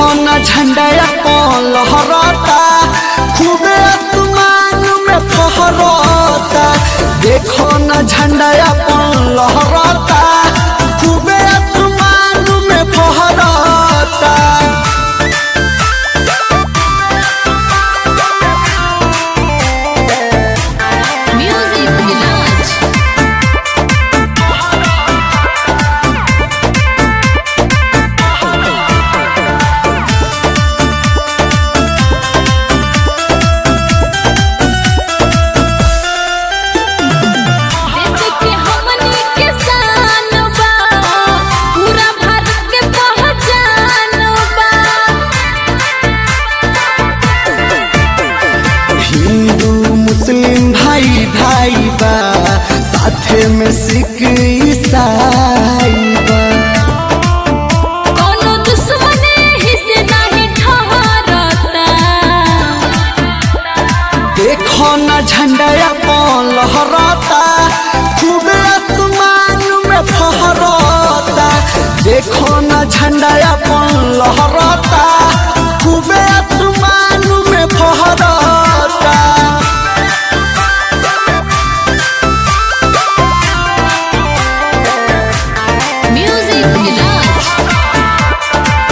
न झंडा अपन लहराता खूबे आसमान में फहराता देखो न झंडा अपन लहराता खूबे आसमान में फहराता Music Village. देश के हमनी के शान बा पूरा भारत के पहचान बा हिंदू मुस्लिम भाई भाई बा साथे में सिख ईसाई बा कोनो दुश्मन हिस्से नहीं ठहरता देखो न झंडा अपन लहराता खूबे आसमान में फहराता देखो न झंडा अपन लहराता खूबे आसमान में फहराता Music Village.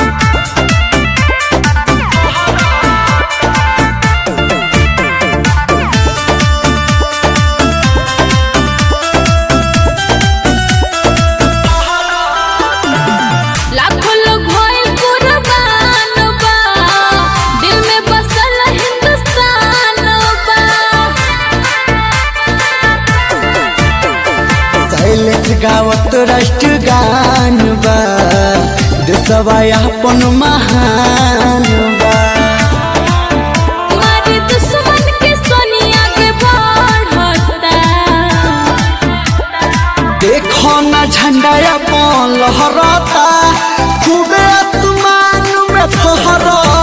लाखों लोग होइल कुर्बान बा दिल में बसल हिंदुस्तान बा शैलेश गावत राष्ट्र गान बा देशवा अपन महान बा तुम्हारी दुश्मन के सोनिया के बढ़ता देखो न झंडा अपन लहराता खूबे आसमान में फहराता